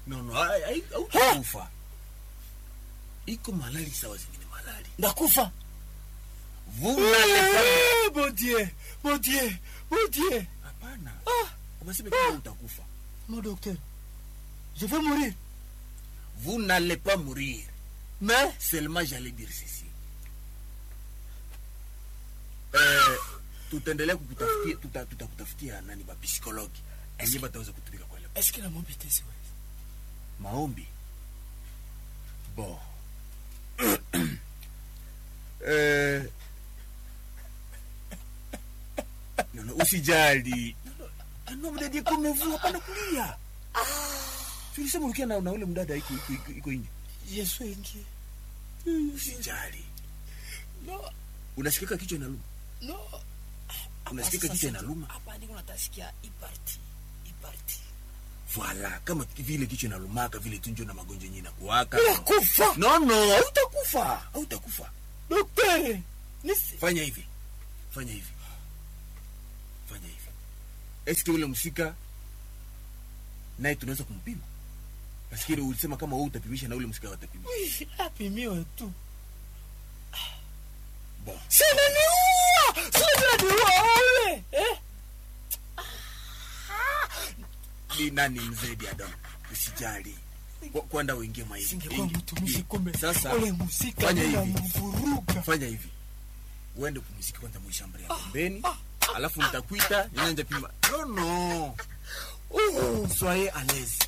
no no ai- ai- hautakufa iko malali sawa zingine malali ndakufa vous n'allez pas Eh, mon dieu mon dieu mon dieu hapana umesema kama utakufa mon docteur je vais mourir vous n'allez pas mourir mais seulement j'allais dire ceci eh, tutaendelea kukutafutia tuta, tutakutafutia nani bapsikologi enye bataweza kutumika kwa ile est-ce que la mobilité siwezi maombi bon eh, no, no, usijali anomdadie komevu hapana kulia tulisema ulikia na, na ule mdada iko iko iko, iko nje je suis inquiet usijali no unasikika kichwa inaluma no unasikika kichwa inaluma hapa niko natasikia iparti iparti Voilà, kama vile kichwa inalumaka vile tunjo na magonjwa yenyewe inakuwaka. nakufa No no, hautakufa. Hautakufa. docteur nisi Fanya hivi. Fanya hivi. Fanya hivi. Eske ule msika naye tunaweza kumpima? Pasikiri ulisema kama wewe utapimisha na ule msika watapima. Oui, apimiwe tu Bon. sinaniua sinaniua ule eh? Ni nani mzee Adam? Usijali. Kwa- Kwanda uingie maisha. singekuwa mtumishi kumbe Sasa ule musika fanya bila hivi. mvuruga fanya hivi uende kumziki kwanza mwishambri ya pembeni alafu nitakuita ninanja pima no no Oh, soyez à l'aise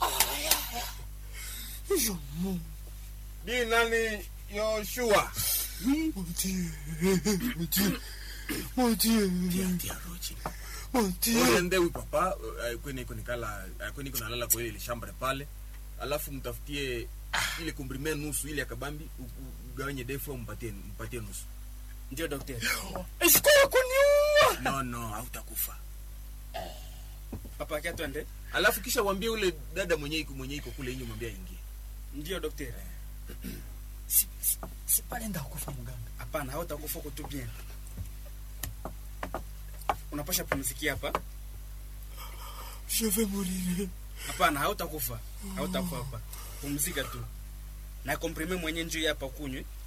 je mon di nani yoshua mon dieu mon dieu mon dieu tia tia roji mon dieu uende huyu papa eh, kwenye iko nikala eh, kwenye iko nalala kwa ile shambre pale alafu mtafutie ile komprime nusu ile ya kabambi u- u- ugawanye defu au mpatie mpatie nusu ndio dokter isikuwa kuniua no no hautakufa papa akia twende alafu kisha uambie ule dada mwenye iko mwenye iko kule inyo mwambie aingie ndio dokter si, si, si pale ndakufa mganga hapana hautakufa uko tu bien unapasha pumzikia hapa je vais mourir hapana hautakufa hautakufa hapa pumzika tu na komprime mwenye njuu hapa kunywe